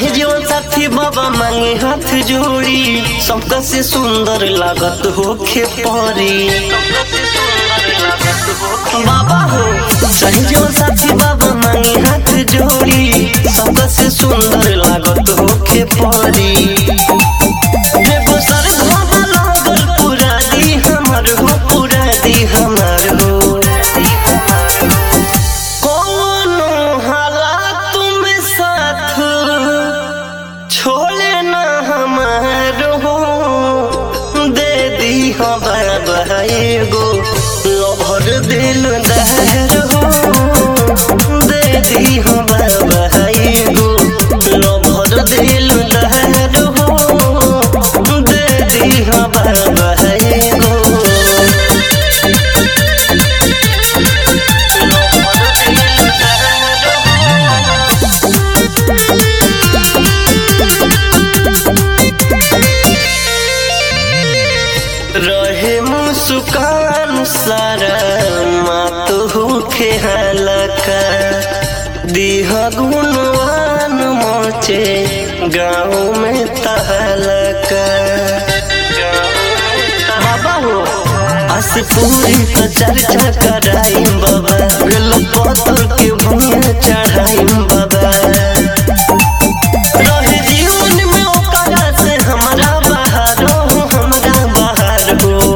चाहे जीवन साथी बाबा मांगे हाथ जोड़ी सबका से सुंदर लागत होखे परी बाबा हो चाहे जीवन साथी बाबा मांगे हाथ जोड़ी सबका से सुंदर लागत होखे परी एगो सर धोबा लागल पूरा दी हमर हो पूरा दी हमर हो कोनो हालात में साथ छोड़े ना हमारो हो दे दी हो बाबा एगो लभर दिल दहर हो दे दी हो बाबा एगो लभर दिल दहर हो दे दी हो बाबा एगो रहे मुस्कान सारा मात होखे हलका दीह गुणवान मोचे गाँव में तहलका बाबा हो अस पूरी तो चर्चा कराई बाबा बेल पत्थर के भूया चढ़ाई बाबा रहे जीवन में ओकरा से हमरा बाहर हो हमरा बाहर हो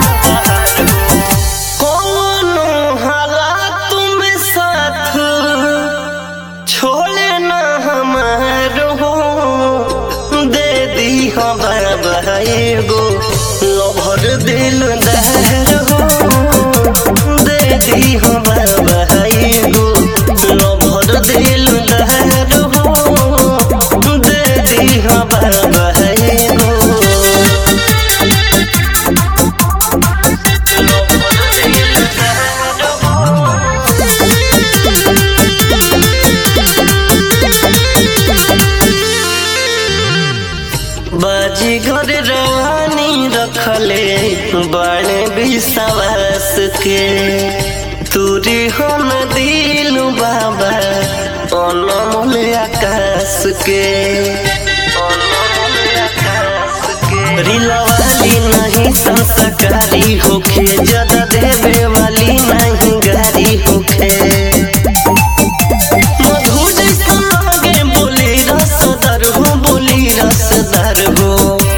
कोनो हालात में साथ छोड़े ना हमार हो दे दी हो बाबा एगो लभर दिल दहर हो दे दी हो बाबा एगो लभर दिल दहर हो दे दी हो बाबा एगो लभर दिल दहर हो बाजी घर रवानी रखले बड़े विश्वास के तुरी हम दिल बाबा अनमोल आकाश के रिलवाली नहीं संस्कारी होखे ज्यादा देवे वाली नहीं गारी होखे मधु जैसा लागे बोली रसदार हो बोली रसदार हो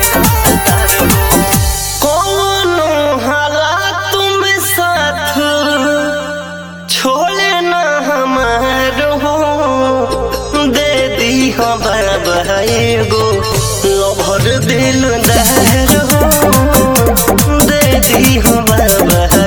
कोनो हालात में साथ छोड़े ना हमार हो दे दी हो बाबा एगो लभर दिल दहर हो दे दी हो बाबा